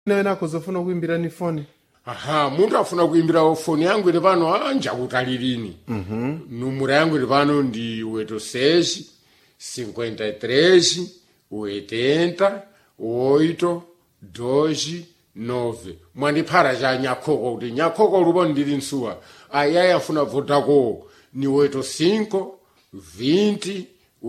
naena akuzofuna kuimbirani foni aha munthu afuna kuimbira foni yangu ili pano anja kutalilini numero yangu ili pano ndi 86 53 80 8 12 9 mwandiphara cha nyakhoko kuti nyakhoko lupo ndili nsuwa ayayi afuna vodako ni 85 20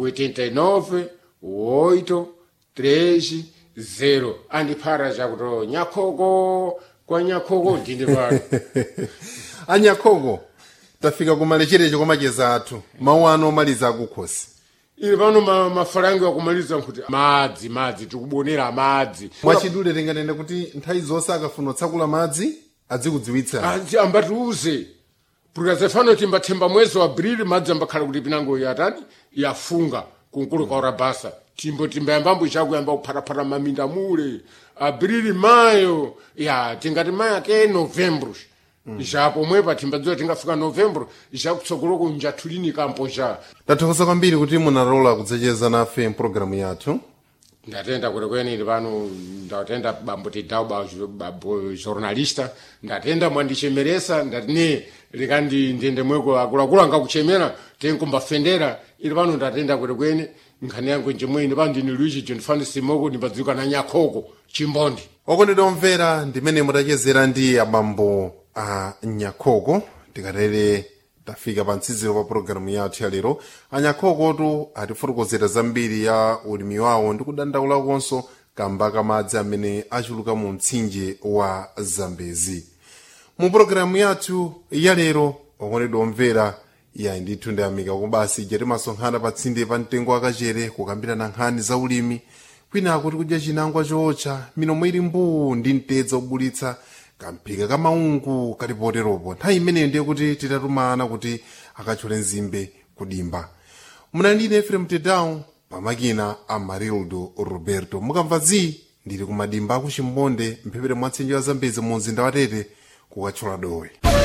89 8 13 0 andiphara chakuti nyakhoko kwa nyakhoko ndili pano anyakhoko tafika kumalechereche kwa macheza athu mawu ano omaliza akukhosi ili pano ma- mafalango akumaliza nkuti madzi madzi tikubonera madzi mwachidule tinganene kuti nthawi zonse akafuna kutsakula madzi adzikudziwitsa Anzi ambatiuze pukazefano timbathemba mwezi wa abrili madzi ambakhala kuti pinango yatani yafunga kunkulu kaora basa timbo timbayambambo chakuyamba kuphataphata maminda mule abrili mayo ya tingati mayo ake novembro japo mwepa timbadziwa tingafika novembro jakutsogoloko njathulini kampo ja tathokoza kwambiri kuti munalola kudzacheza nafe mpulogalamu yathu ndatenda kwenekwene ili pano ndatenda bambo tidau ba bambo jornalista ndatenda mwandichemeresa ndati ne likandi ndende mweko akuluakulu angakuchemera tenkumbafendera ili pano ndatenda kwenekwene nkhani yangu njemwe ili pano ndini luichi jondifani simoko ndimbadziwika na nyakhoko chimbondi okondedwa omvera ndimene mutachezera ndi abambo a nyakhoko tikatere tafika pa mtsiziro pa pulogalamu yathu ya lero anyakhokotu atifotokozera zambiri ya ulimi wawo ndi kudandaulakonso kamba kamadzi amene achuluka mu mtsinje wa zambezi mu pulogalamu yathu ya lero okondedwa omvera ya ndithu ndiyamika kubasi ija timasonkhana pa tsinde pa mtengo wakachere kukambirana nkhani za ulimi kwina akuti kudya chinangwa chootcha milomo ili mbuu ndi mtedza obulitsa kamphika ka maungu kalipoteropo nthawi imeneyo ndiye kuti titatumana kuti akatchole nzimbe kudimba munandine efrem tedown pamakina a marildo roberto mukamva zi ndili kumadimba akuchimbonde mphepete mwa tsinjo ya zambezi mu mzinda wa tete kukatchola dowe